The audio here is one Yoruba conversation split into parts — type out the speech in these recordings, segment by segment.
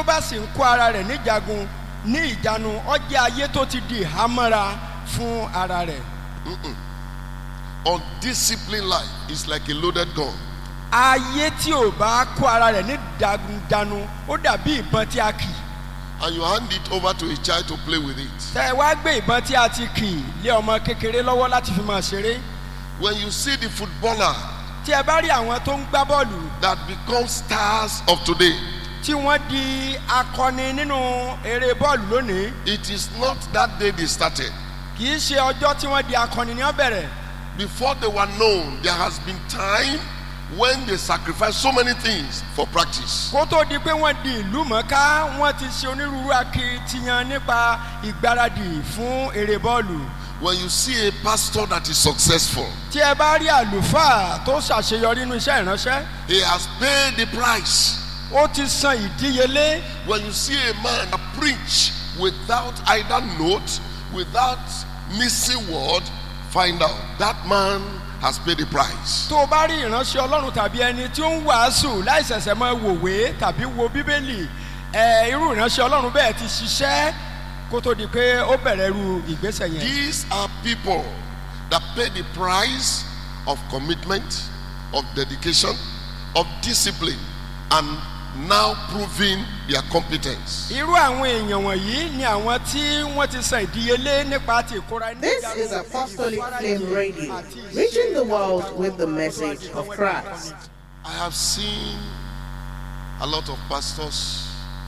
ó bá sì ń kó ara rẹ̀ níjagun ní ìjánu ó jẹ́ ayé tó ti di ìhámọ́ra fún ara rẹ̀. Undisciplined life is like a loaded gun. ayé tí ò bá kó ara rẹ̀ ní ìjánu ó dàbí ìbọn tí a kì And you hand it over to a child to play with it. tẹ́ ẹ wá gbé ìbọn tí a ti kì lé ọmọ kékeré lọ́wọ́ láti fi máa ṣeré When you see the footballer tí ẹ bá rí àwọn tó ń gbá bọ́ọ̀lù that become stars of today, tí wọ́n di akọni nínú eré bọ́ọ̀lù lónìí it is not that day they started. kì í ṣe ọjọ́ tí wọ́n di akọni ní wọ́n bẹ̀rẹ̀ Before they were known, there has been time when they sacrificed so many things for practice. kó tó di pé wọ́n di ìlú mọ̀ọ́ká wọ́n ti ṣe onírúurú akitiyan nípa ìgbáradì fún eré bọ́ọ̀lù When you see a pastor that is successful, tí ẹ bá rí àlùfáà tó ṣàṣeyọrí nínú iṣẹ́ ìránṣẹ́ he has paid the price. ó ti san ìdíyelé When you see a man that preach without either note, without missing word, find out that man has paid the price. tó o bá rí ìránṣẹ́ ọlọ́run tàbí ẹni tí ó ń wàásù láì ṣẹ̀ṣẹ̀ mọ wòwe tàbí wo bíbélì ẹ irú ìránṣẹ́ ọlọ́run bẹ́ẹ̀ ti ṣiṣẹ́ kó tó di pé ó bẹ̀rẹ̀ irú ìgbésẹ̀ yẹn. These are people that pay the price of commitment, of dedication, of discipline, and now proving their competence. irú àwọn èèyàn wọ̀nyí ni àwọn tí wọ́n ti san ìdíyelé nípa ti ìkóra ní This ìjánu, is Apostolic ìfarajìn Flame Radio, àti ìṣe reaching the world with the message of Christ. I have seen a lot of pastors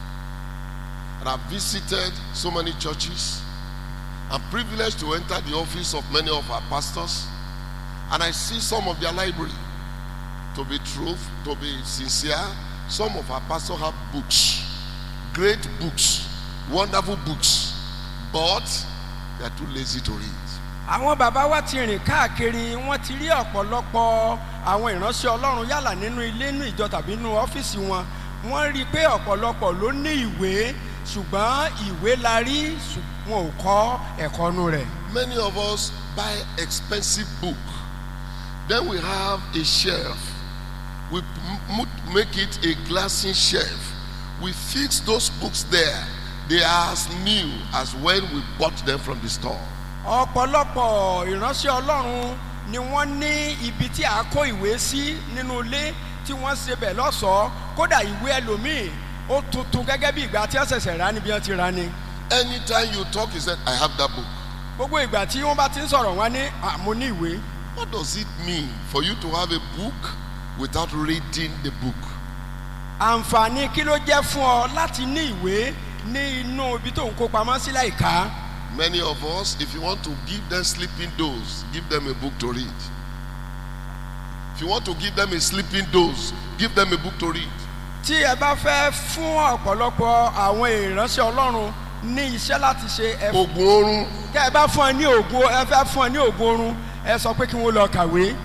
and I've visited so many churches. I'm privileged to enter the office of many of our pastors and I see some of their library. To be truth, to be sincere, some of our pastors have books, great books, wonderful books, but they are too lazy to read. àwọn bàbá wa ti rìn káàkiri wọ́n ti rí ọ̀pọ̀lọpọ̀ àwọn ìránṣẹ́ ọlọ́run yálà nínú ilé nínú ìjọ tàbí nínú ọ́fíìsì wọn wọ́n rí i pé ọ̀pọ̀lọpọ̀ ló ní ìwé ṣùgbọ́n ìwé la rí ṣùgbọ́n wọn ò kọ́ ẹ̀kọ́ nu rẹ̀. Many of us buy expensive book. Then we have a shelf. We m- m- make it a glassy shelf. We fix those books there. They are as new as when we bought them from the store. ọ̀pọ̀lọpọ̀ ìránṣẹ́ ọlọ́run ni wọ́n ní ibi tí a kó ìwé sí nínú ilé tí wọ́n ṣe bẹ̀ lọ́sọ̀ọ́ kódà ìwé ẹlòmíì ó tuntun gẹ́gẹ́ bí ìgbà tí wọ́n ṣẹ̀ṣẹ̀ rà níbi wọ́n ti rà ni. Anytime you talk, he said, I have that book. gbogbo ìgbà tí wọ́n bá ti ń sọ̀rọ̀ wọn ní àmú ní ìwé. What does it mean for you to have a book without reading the book? àǹfààní kí ló jẹ́ fún ọ láti ní ìwé ní inú ibi tó ń kó pamọ́ sí láìka. Many of us, if you want to give them sleeping dose, give them a book to read. If you want to give them a sleeping dose, give them a book to read. tí ẹ bá fẹ́ fún ọ̀pọ̀lọpọ̀ àwọn ìránṣẹ́ ọlọ́run ní iṣẹ́ láti ṣe ẹ Ogun oorun tẹ́ ẹ bá fún ẹ ní ògùn ẹ fẹ́ fún ẹ ní ògùn oorun ẹ sọ pé kí wọ́n lọ kàwé.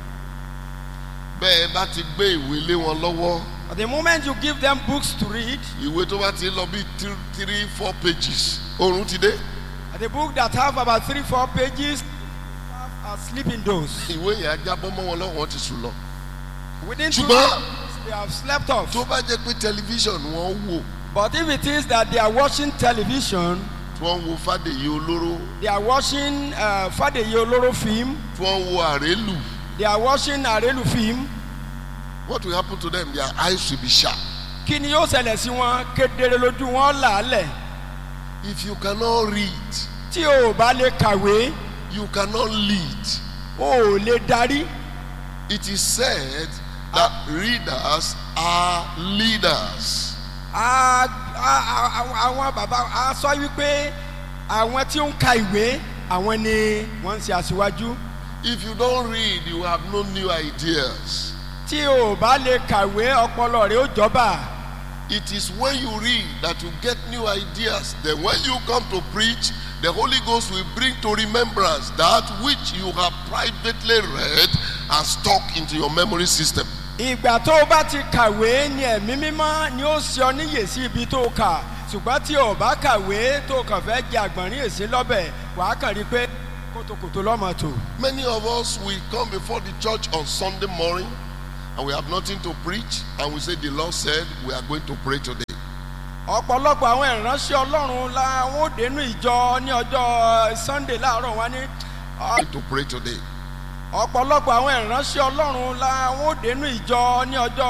bẹ́ẹ̀ bá ti gbé ìwé lé wọn lọ́wọ́ At the moment you give them books to read, ìwé tó bá ti lọ bí three three four pages oorun ti dé the book that have about three four pages have a sleeping dose. ìwé yẹn á jábọ́ mọ́ wọn lọ́wọ́ wọn ti sùn lọ. Within two Ṣùgbọ́n- days, they have slept off. tó bá jẹ́ pé tẹlifíṣàn wọn wò But if it is that they are watching television, tí wọ́n ń wo fàdèyí olóró they are watching uh, Fadeye Oloro film, tí wọ́n ń wo àrélù they are watching Arelu film, what will happen to them their eyes will be sharp. kí ni yóò ṣẹlẹ̀ sí wọn kedere lójú wọn làálẹ̀. if you cannot read Tí o ò bá lè kàwé, you cannot lead. o ò lè darí. It is said that readers are leaders. A- a- a- àwọn bàbá a sọ wípé àwọn tí ó ń ka ìwé àwọn ni wọ́n ń ṣe aṣíwájú. If you don't read, you have no new ideas. tí o ò bá lè kàwé ọpọlọ rẹ ó jọba It is when you read that you get new ideas. Then, when you come to preach, the Holy Ghost will bring to remembrance that which you have privately read and stuck into your memory system. ìgbà tó o bá ti kàwé ni ẹ̀mí mímọ́ ni ó ṣe ọ níyè sí ibi tó o kà ṣùgbọ́n tí o bá kàwé tó o kàn fẹ́ jẹ àgbọ̀nrín èsì lọ́bẹ̀ wàá kàn rí i pé kòtòkòtò lọ́mọ tò. Many of us will come before the church on Sunday morning and we have nothing to preach, and we say, The Lord said we are going to pray today. ọ̀pọ̀lọpọ̀ àwọn ìránṣẹ́ ọlọ́run la wọn ò dénú ìjọ ní ọjọ́ sunday láàárọ̀ wọn ní to pray today. ọ̀pọ̀lọpọ̀ àwọn ìránṣẹ́ ọlọ́run la wọn ò dénú ìjọ ní ọjọ́